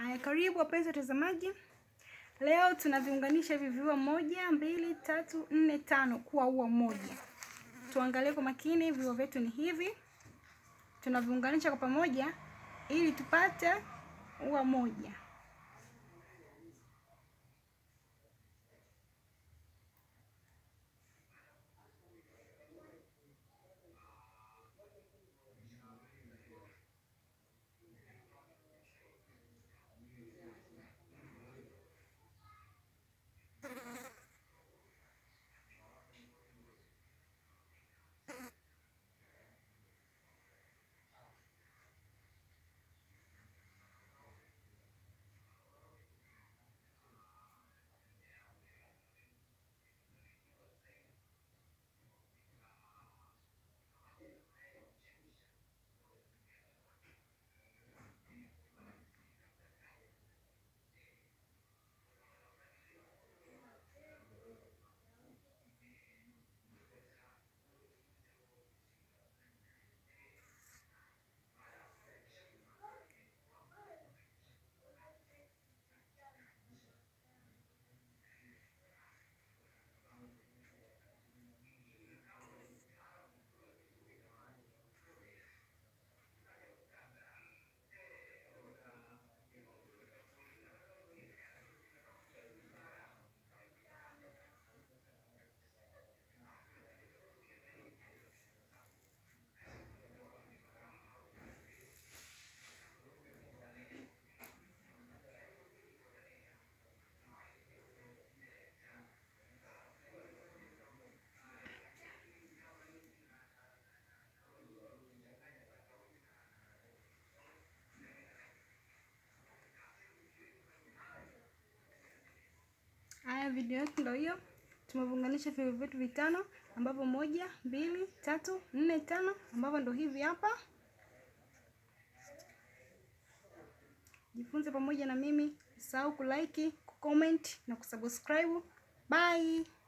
Aya, karibu wapenzi watazamaji. Leo tunaviunganisha hivi viua moja, mbili, tatu, nne, tano kuwa ua moja. Tuangalie kwa makini, viua vyetu ni hivi. Tunaviunganisha kwa pamoja ili tupate ua moja. Haya, video yetu ndio hiyo. Tumeviunganisha viua vyetu vitano, ambapo moja, mbili, tatu, nne, tano, ambavyo ndio hivi hapa. Jifunze pamoja na mimi, usahau kulike, kucomment na kusubscribe. Bye.